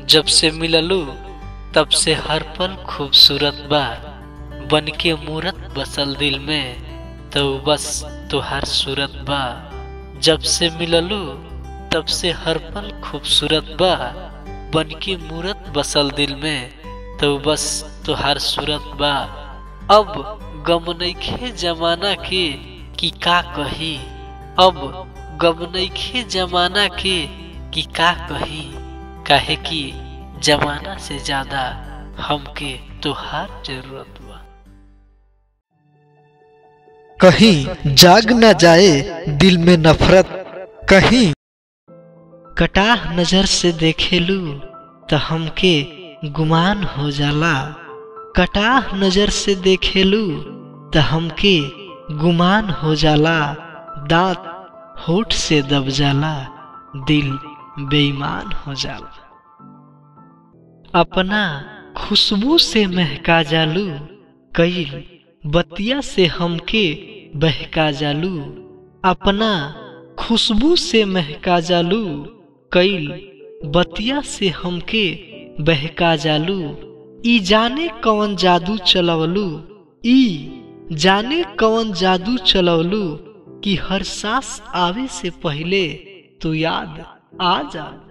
जब से मिललू तब से हर पल खूबसूरत बा बन के मूरत बसल दिल में तो बस तुहार सूरत बा जब से मिललू तब से हर पल खूबसूरत बा बन के मूरत बसल दिल में तो बस तुहार सूरत बा अब गम नइखे जमाना के कि का कही अब गम नइखे जमाना के कि का कही काहे कि जमाना से ज्यादा हमके तुहार जरूरत बा कहीं जाग न जाए दिल में नफरत कहीं कटाह नजर से देखेलू तो हमके गुमान हो जाला कटाह नजर से देखेलू तो हमके गुमान हो जाला दांत होठ से दब जाला दिल बेईमान हो जाला अपना खुशबू से महका जालू कई बतिया से हमके बहका जालू अपना खुशबू से महका जालू कई बतिया से हमके बहका जालू ई जाने कौन जादू चलवलू ई जाने कौन जादू चलवलू कि हर सांस आवे से पहले तू याद आ जा